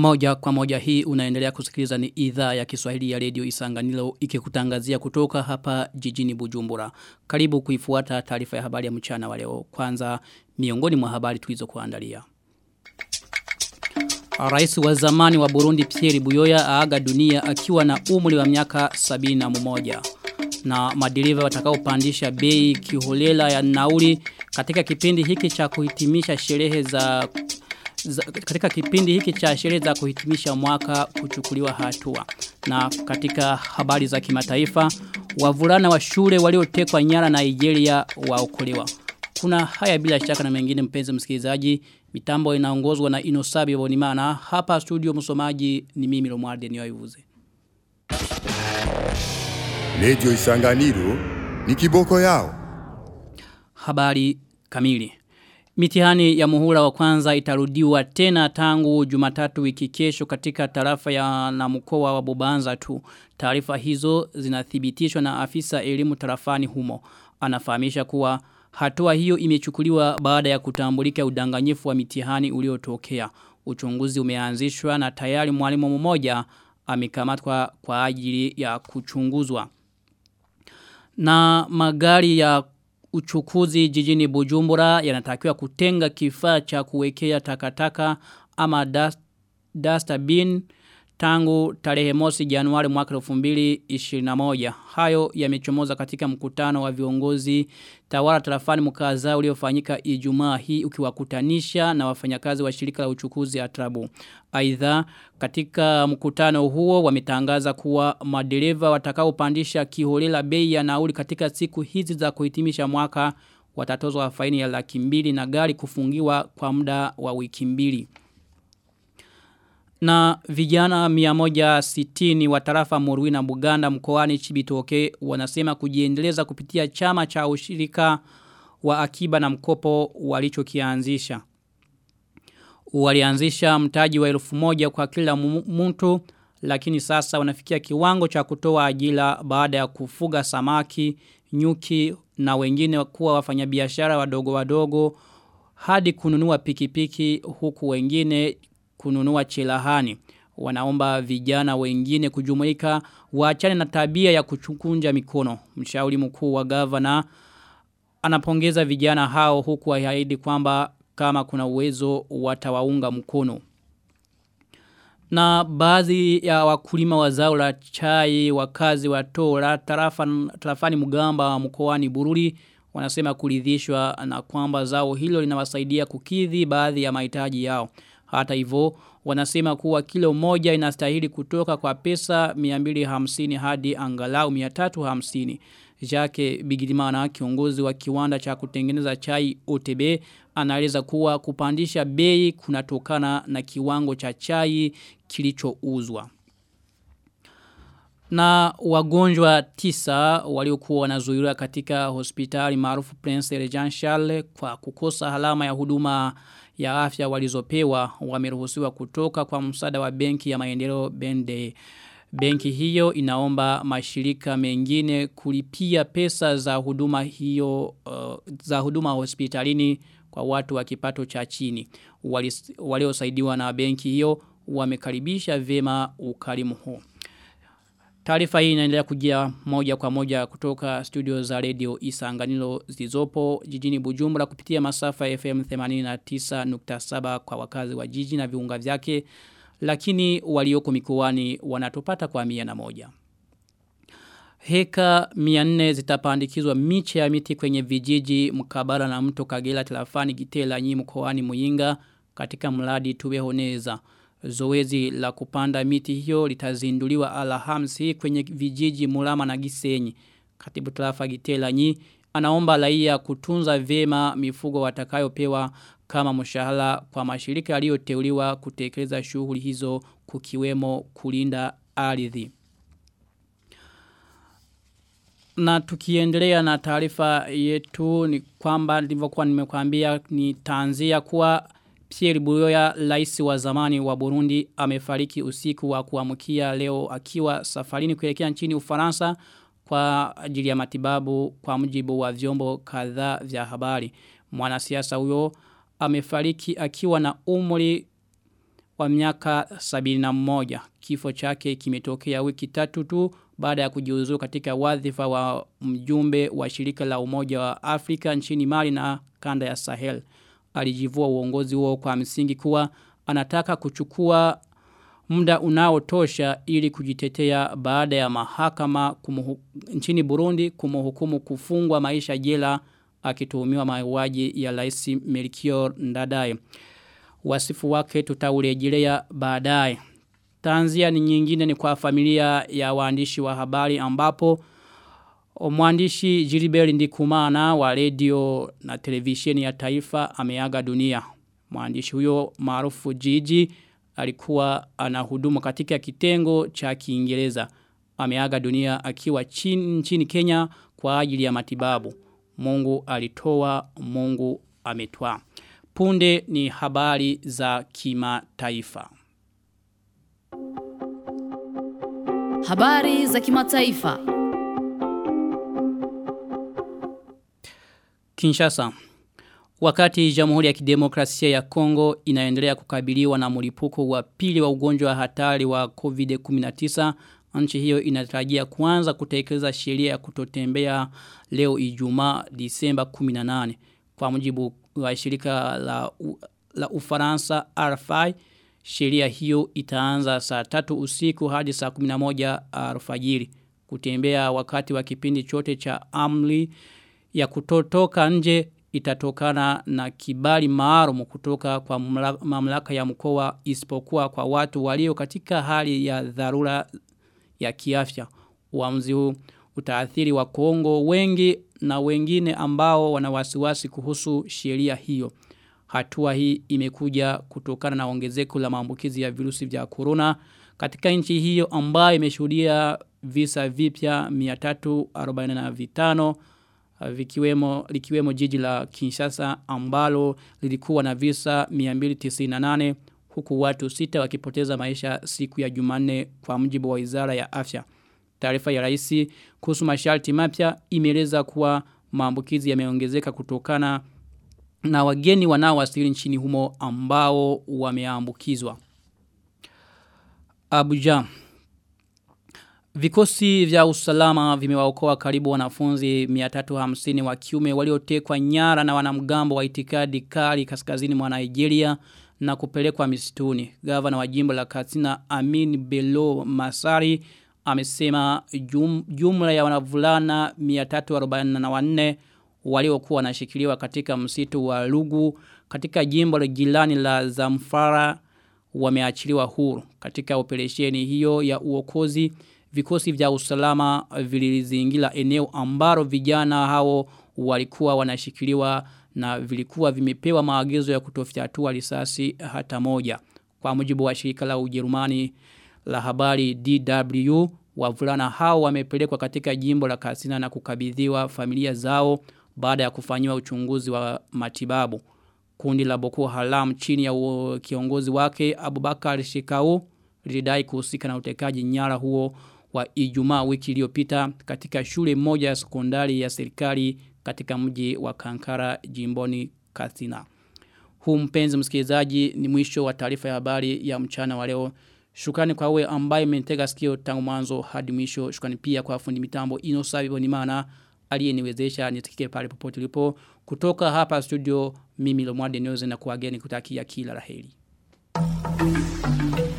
Moja kwa moja hii unaendelea kusikiliza ni idhaa ya Kiswahili ya Radio Isanganilo ikikutangazia kutoka hapa jijini Bujumbura. Karibu kuifuata taarifa ya habari ya mchana wa leo. Kwanza miongoni mwa habari tulizo kuandalia. Rais wa zamani wa Burundi Pierre Buyoya aaga dunia akiwa na umri wa miaka sabini na mmoja. Na madereva watakaopandisha bei kiholela ya nauli katika kipindi hiki cha kuhitimisha sherehe za za, katika kipindi hiki cha sherehe za kuhitimisha mwaka kuchukuliwa hatua. Na katika habari za kimataifa, wavulana wa shule waliotekwa nyara na Nigeria waokolewa. Kuna haya bila shaka na mengine mpenzi msikilizaji, mitambo inaongozwa na Inosabi Bonimana. Hapa studio msomaji ni mimi Romualde Niyoivuze. Radio Isanganiro ni kiboko yao. Habari kamili. Mitihani ya muhula wa kwanza itarudiwa tena tangu jumatatu wiki kesho katika tarafa ya na mkoa wa Bubanza tu. Taarifa hizo zinathibitishwa na afisa elimu tarafani humo. Anafahamisha kuwa hatua hiyo imechukuliwa baada ya kutambulika udanganyifu wa mitihani uliotokea. Uchunguzi umeanzishwa na tayari mwalimu mmoja amekamatwa kwa ajili ya kuchunguzwa. Na magari ya uchukuzi jijini Bujumbura yanatakiwa kutenga kifaa cha kuwekea takataka ama dust, duster bin tangu tarehe mosi Januari mwaka 2021. Hayo yamechomoza katika mkutano wa viongozi tawala tarafani mkaza uliofanyika Ijumaa hii ukiwakutanisha na wafanyakazi wa shirika la uchukuzi Atrabu. Aidha katika mkutano huo wametangaza kuwa madereva watakaopandisha kiholela bei ya nauli katika siku hizi za kuhitimisha mwaka watatozwa faini ya laki mbili na gari kufungiwa kwa muda wa wiki mbili. Na vijana miamoja sitini wa tarafa Murui na Buganda mkoani Chibitoke wanasema kujiendeleza kupitia chama cha ushirika wa akiba na mkopo walichokianzisha. Walianzisha mtaji wa elfu moja kwa kila mtu lakini sasa wanafikia kiwango cha kutoa ajira baada ya kufuga samaki, nyuki na wengine kuwa wafanyabiashara wadogo wadogo hadi kununua pikipiki huku wengine kununua chelahani. Wanaomba vijana wengine kujumuika waachane na tabia ya kuchukunja mikono. Mshauri mkuu wa gavana anapongeza vijana hao huku ahaidi kwamba kama kuna uwezo watawaunga mkono. Na baadhi ya wakulima wa zao la chai wakazi wa Tora tarafani, tarafani Mugamba mkoani Bururi wanasema kuridhishwa na kwamba zao hilo linawasaidia kukidhi baadhi ya mahitaji yao. Hata hivyo wanasema kuwa kilo moja inastahili kutoka kwa pesa 250 hadi angalau 350. Jake Bigirimana kiongozi wa kiwanda cha kutengeneza chai OTB anaeleza kuwa kupandisha bei kunatokana na kiwango cha chai kilichouzwa. Na wagonjwa tisa waliokuwa wanazuiliwa katika hospitali maarufu Prince Regent Charles kwa kukosa halama ya huduma ya afya walizopewa wameruhusiwa kutoka kwa msaada wa benki ya maendeleo Bende. Benki hiyo inaomba mashirika mengine kulipia pesa za huduma hiyo uh, za huduma hospitalini kwa watu wa kipato cha chini. Waliosaidiwa na benki hiyo wamekaribisha vema ukarimu huo. Taarifa hii inaendelea kujia moja kwa moja kutoka studio za radio Isanganilo zilizopo jijini Bujumbura kupitia masafa FM 89.7 kwa wakazi wa jiji na viunga vyake lakini walioko mikoani wanatopata kwa mia na moja. Heka 400 zitapandikizwa miche ya miti kwenye vijiji mkabara na mto Kagera Telafani Gitela nyi mkoani Muyinga katika mradi Tuwehoneza. Zoezi la kupanda miti hiyo litazinduliwa Alhamisi kwenye vijiji Mulama na Gisenyi. Katibu tarafa Gitela nyi anaomba raia kutunza vema mifugo watakayopewa kama mshahara kwa mashirika yaliyoteuliwa kutekeleza shughuli hizo kukiwemo kulinda ardhi. Na tukiendelea na taarifa yetu ni kwamba nilivyokuwa nimekuambia ni tanzia kuwa Pierre Buyoya rais wa zamani wa Burundi amefariki usiku wa kuamkia leo akiwa safarini kuelekea nchini Ufaransa kwa ajili ya matibabu kwa mujibu wa vyombo kadhaa vya habari. Mwanasiasa huyo amefariki akiwa na umri wa miaka 71. Kifo chake kimetokea wiki tatu tu baada ya kujiuzuru katika wadhifa wa mjumbe wa shirika la umoja wa Afrika nchini Mali na kanda ya Sahel. Alijivua uongozi huo kwa msingi kuwa anataka kuchukua muda unaotosha ili kujitetea baada ya mahakama kumuhu, nchini Burundi kumuhukumu kufungwa maisha jela akituhumiwa mauaji ya Rais Melchior Ndadaye. Wasifu wake tutaurejelea baadaye. Tanzia ni nyingine ni kwa familia ya waandishi wa habari ambapo mwandishi Gilbert Ndikumana wa radio na televisheni ya taifa ameaga dunia. Mwandishi huyo maarufu Gigi alikuwa anahudumu katika kitengo cha Kiingereza. Ameaga dunia akiwa chini, nchini Kenya kwa ajili ya matibabu. Mungu alitoa, Mungu ametwa. Punde ni habari za kimataifa. Habari za kimataifa. Kinshasa. Wakati Jamhuri ya Kidemokrasia ya Kongo inaendelea kukabiliwa na mlipuko wa pili wa ugonjwa wa hatari wa COVID-19, nchi hiyo inatarajia kuanza kutekeleza sheria ya kutotembea leo Ijumaa Disemba 18. Kwa mujibu wa shirika la, la Ufaransa RFI, sheria hiyo itaanza saa tatu usiku hadi saa 11 alfajiri. Kutembea wakati wa kipindi chote cha amri ya kutotoka nje itatokana na kibali maalum kutoka kwa mamlaka ya mkoa isipokuwa kwa watu walio katika hali ya dharura ya kiafya. Uamuzi huu utaathiri wa Kongo wengi na wengine ambao wana wasiwasi kuhusu sheria hiyo. Hatua hii imekuja kutokana na ongezeko la maambukizi ya virusi vya corona katika nchi hiyo ambayo imeshuhudia visa vipya 345 vikiwemo likiwemo jiji la Kinshasa ambalo lilikuwa na visa 298 huku watu sita wakipoteza maisha siku ya Jumanne kwa mujibu wa Wizara ya Afya. Taarifa ya rais kuhusu masharti mapya imeeleza kuwa maambukizi yameongezeka kutokana na wageni wanaowasili nchini humo ambao wameambukizwa. Abuja Vikosi vya usalama vimewaokoa karibu wanafunzi 350 wa kiume waliotekwa nyara na wanamgambo wa itikadi kali kaskazini mwa Nigeria na kupelekwa misituni. Gavana wa jimbo la Katsina Amin Bello Masari amesema jum, jumla ya wanavulana 344 waliokuwa wanashikiliwa katika msitu wa Lugu katika jimbo la Gilani la Zamfara wameachiliwa huru. Katika operesheni hiyo ya uokozi vikosi vya usalama vilizingira eneo ambalo vijana hao walikuwa wanashikiliwa na vilikuwa vimepewa maagizo ya kutofyatua risasi hata moja. Kwa mujibu wa shirika la Ujerumani la habari DW, wavulana hao wamepelekwa katika jimbo la Katsina na kukabidhiwa familia zao baada ya kufanyiwa uchunguzi wa matibabu. Kundi la Boko Haram chini ya kiongozi wake Abubakar Shekau lilidai kuhusika na utekaji nyara huo wa Ijumaa wiki iliyopita katika shule moja ya sekondari ya serikali katika mji wa Kankara jimboni Katsina. Huu mpenzi msikilizaji ni mwisho wa taarifa ya habari ya mchana wa leo. Shukrani kwa wewe ambaye umenitega sikio tangu mwanzo hadi mwisho. Shukrani pia kwa fundi mitambo Inosabi Bonimana aliyeniwezesha nitikike pale popote ulipo. Kutoka hapa studio mimi Lomwade Nyoze na kuageni kutakia kila laheri. Thank you.